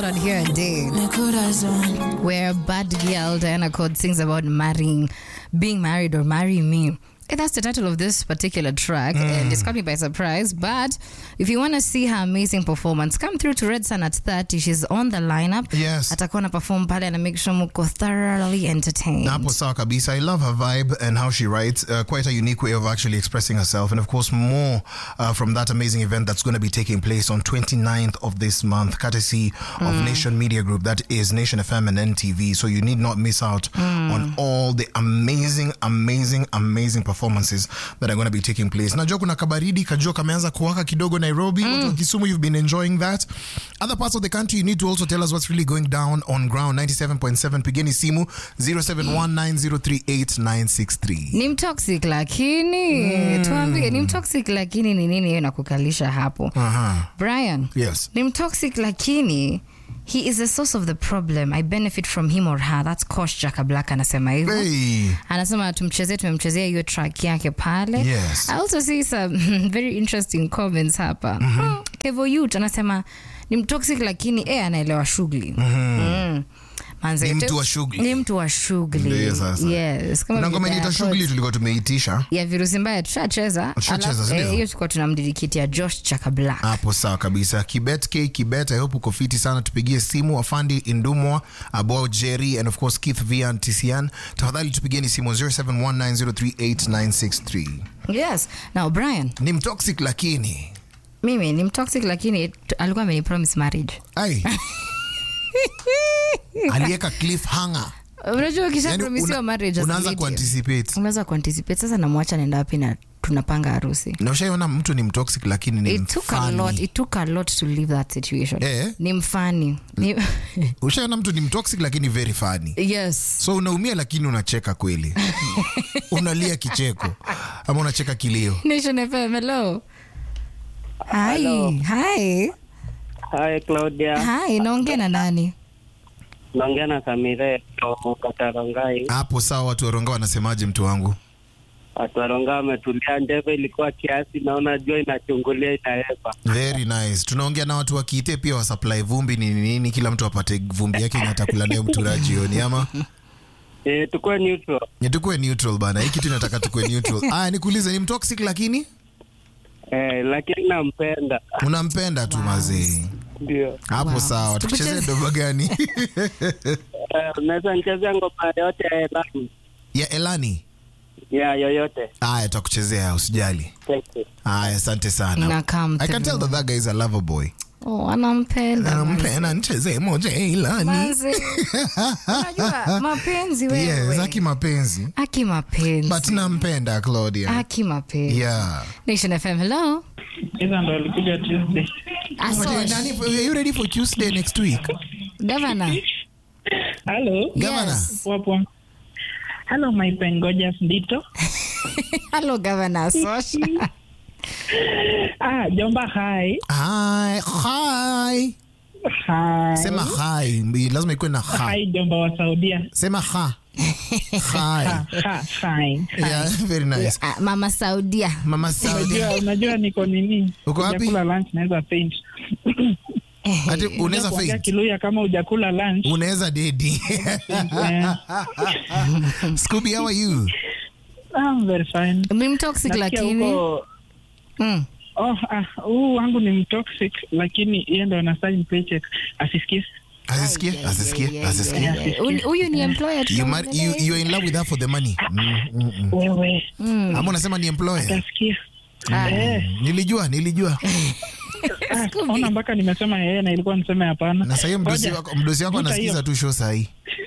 lot on here a day where bad girl Diana Code sings about marrying, being married or marry me. Eh, That's the title of this particular track, and it's caught me by surprise. But if you want to see her amazing performance, come through to Red Sun at 30. She's on the lineup. Yes. Atakuwa na perform pale and make sure muko thoroughly entertained. Napo sawa kabisa. I love her vibe and how she writes. Uh, quite a unique way of actually expressing herself. And of course, more uh, from that amazing event that's going to be taking place on 29th of this month, courtesy of Nation Media Group. That is Nation FM and NTV. So you need not miss out on all the amazing, amazing, amazing performances that are going to be taking place. Najua kuna kabaridi, kajua kameanza kuwaka kidogo Nairobi. Watu wa Kisumu, you've been enjoying that. Other parts of the country, you need to also tell us what's really going down on ground. 97.7 pigeni simu 0719038963. ni mtoxic lakini tuambie ni mtoxic lakini ni nini hiyo nakukalisha hapo Aha. brian Yes. ni mtoxic lakini he is the source of the problem i benefit from him or her thats cosh jaka black anasema hivyo Hey. anasema tumchezee tumemchezea hiyo track yake pale Yes. i also see some very interesting comments hapa mm-hmm. kevo yut anasema ni mtoxic lakini e anaelewa shughuli mm. Manze, Ni mtu te- wa shughuli. ni mtu wa shughuli Ndiyo sasa. yes kama Kuna ngoma vile inaitwa Diana shughuli tulikuwa tumeitisha ya virusi mbaya tushacheza Tushacheza, Alafu, si ndio? eh, hiyo tulikuwa tunamdidikitia josh chaka black hapo sawa kabisa kibet k kibet i hope uko fiti sana tupigie simu afandi indumwa abo jerry and of course keith vian tisian tafadhali tupigieni simu 0719038963 yes now brian ni mtoxic lakini mimi ni mtoxic lakini t- alikuwa amenipromise marriage ai aliweka cliffhanger unajua yani ukishapromisiwa una, marriage as a unaanza lady, kuanticipate unaweza kuanticipate sasa namwacha nenda wapi na tunapanga harusi na ushaiona mtu ni mtoxic lakini ni it took a lot mfani it took a lot to leave that situation Eh? ni mfani ni, ushaiona mtu ni mtoxic lakini very funny yes so unaumia lakini unacheka kweli unalia kicheko ama unacheka kilio nation fm hello hi Hello. hi Hi Claudia, hi naongea na nani naongea na Samire kutoka Tarongai. hapo sawa watu waronga wanasemaje mtu wangu Watu Tarongai wametulia, ndeve ilikuwa kiasi, naona jua inachungulia inaepa. very nice tunaongea na watu wakiite pia wasupply vumbi ni nini kila mtu apate vumbi yake yenye atakula nayo mtura jioni ama E, tukue neutral. Ni tukue neutral bana hii kitu inataka tukue neutral aya nikuulize ni mtoxic lakini E, lakini nampenda unampenda tu mazee ndio. hapo Wow. sawa tukuchezee Tukucheze- doba gani Eh, Unaweza nichezea ngoma yote ya Elani ya elani ya yoyote. aya tutakuchezea usijali Thank you. aya asante sana Na come i can tell through. that that guy is a lover boy oh anampenda nampenda nichezee moja ya elani Manze. unajua mapenzi wewe yes aki mapenzi aki mapenzi but nampenda claudia aki mapenzi yeah nation fm hello Hizo ndo walikuja Tuesday. Aso, But, Nani, are you ready for Tuesday next week? governor Hello. Governor. yes Wapo. Hello my pengojas ndito. hello governor sosha Ah, Jomba hi. Hi, hi. Hi. Sema hi. Mbi- Lazima ikuwe na ha. Hi Jomba wa Saudia. Sema ha. Hi. Ha, ha, hi. Yeah, very nice. Ah, mama saudia Mama Saudi. Unajua unajua niko nini? Uko wapi? Hujakula lunch naweza faint. Ati unaweza Kuongea faint. Kiluya kama hujakula lunch. Unaweza dedi. Eh, Scooby, how are you? I'm very fine. ni mtoxic Nasikia lakini huko mm. Oh, ah, huu wangu ni mtoxic lakini yeye ndo ana sign paycheck asisikie. Asisikie, asisikie, asisikie. Huyu- huyu ni employer You, mar- you, you're in love with her for the money. Mm, mm, mm. Wewe Ama unasema ni employer? utasikia. Ah. Eh. Nilijua, nilijua. Ah, ona mpaka nimesema yeye na ilikuwa niseme hapana. Na sasa mdosi Ngoja. wako, mdosi wako Vuta anasikiza hiyo. tu show sahi.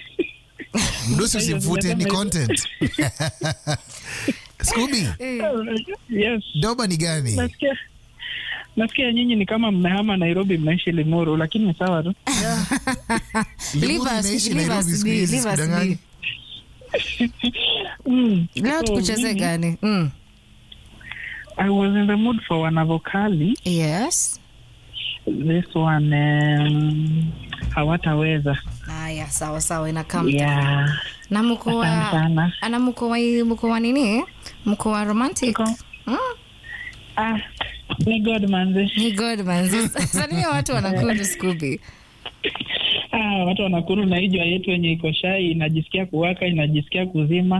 Mdosi hiyo, usimfute, ni nimesema content. Scooby, Yes. doba ni gani? Nasikia nasikia nyinyi ni kama mmehama Nairobi mnaishi Limuru lakini ni sawa tu. Leave Limuru us- inaishi leave Nairobi us siku be, hizi, leave us sikudanganyi. Mm. leo So, tukucheze mimi, gani mm. I was in the mood for wanavokali. yes This one um, hawataweza. haya sawa sawa inakam Yeah. na mko Asante wa sana. ana mko wa mko wa nini mko wa romantic Iko. mm? Ah, ni God manze. ni god man salimia watu wanakuja scooby ah, watu wanakuru na hii jua yetu yenye iko shai inajisikia kuwaka inajisikia kuzima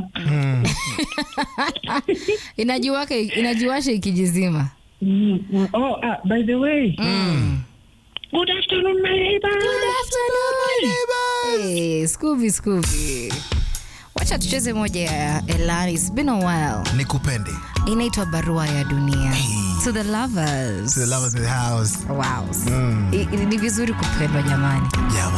inajiwaka inajiwasha ikijizima mm, mm. oh, ah, by the way good afternoon my neighbor. Hey, Scooby Scooby. Wacha tucheze moja ya Elani. It's been a while. nikupende Inaitwa Barua ya Dunia. Hey. To the lovers. to the love of the house Wow. I- i- Ni vizuri kupendwa jamani. yeah,